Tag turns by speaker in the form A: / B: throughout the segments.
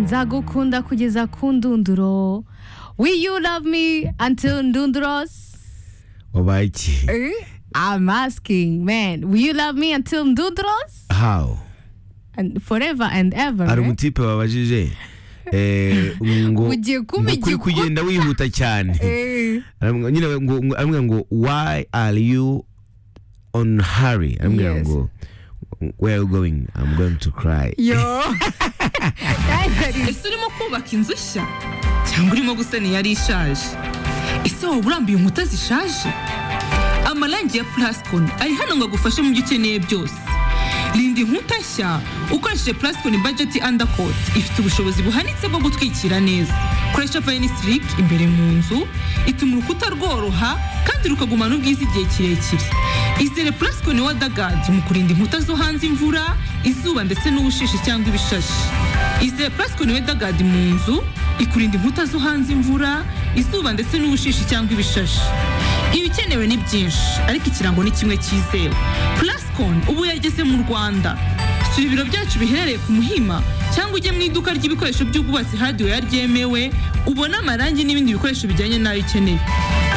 A: nzagukunda kugeza ku ndunduro we you love me until ndunduros
B: wabaye iki
A: Eh? I'm asking man will you love me until ndunduros
B: how
A: and forever and ever
B: hari
A: right?
B: umutipe babajije eh, ngo
A: Ugiye kuba
B: ngo kuri
A: igikuta.
B: kugenda wihuta cyane
A: Eh.
B: Aramubwira- nyine ngo ngo- aramubwira ngo why are you on hurry aramubwira
A: Yes.
B: ngo where are you going i'm going to cry
A: yo Guys, that is
C: ese urimo kubaka inzu nshya cyangwa urimo gusana iyari ishaje ese waba urambiye inkuta zishaje amarangi ya plascon ari hano ngo agufashe mu byo ukeneye byose rinda inkuta nshya ukoresheje plascon budget undercoat ifite ubushobozi buhanitse bwo gutwikira neza koresha vayini sitirike imbere mu nzu ituma urukuta rworoha kandi rukagumana ubwiza igihe kirekire izere plascon wadagadi mu kurinda inkuta zo hanze imvura izuba ndetse n'ubushishi cyangwa ibishashi izere plascon wedagadi mu nzu ikurinda inkuta zo hanze imvura izuba ndetse n'ubushishi cyangwa ibishashi ibikenewe ni byinshi ariko ikirango ni kimwe cyizewe plascon ubu yageze mu rwanda sura ibiro byacu biherereye ku muhima cyangwa ujye mu iduka ry'ibikoresho by'ubwubatsi hadiweya ryemewe ubone amarangi n'ibindi bikoresho bijyanye n'ayo ukeneye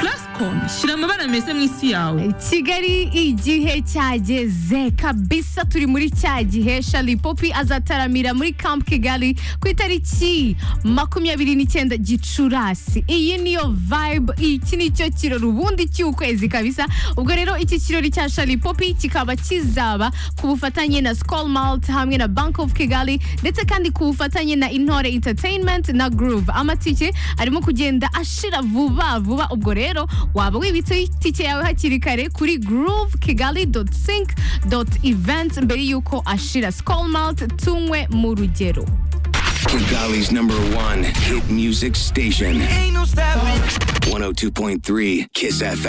C: plascon shyira amabara meza mu isi yawe
A: kigali igihe cyageze kabisa turi muri cya gihe shari popi azataramira muri camp kigali ku itariki makumyabiri n'icyenda gicurasi iyi niyo vibe iki ni cyo kirori ubundi cy'ukwezi kabisa ubwo rero iki kirori cya shari popi kikaba kizaba ku bufatanye na sikol malti hamwe na bank of kigali ndetse kandi ku bufatanye na intore entertainment na groove amatike arimo kugenda ashira vuba vuba ubwo rero waba wibitseho itike yawe hakiri kare kuri groove kigali sink event mbere y'uko ashira sikol malti tunywe mu rugero
D: Kigali's number one hit music station. 102.3 Kiss FM.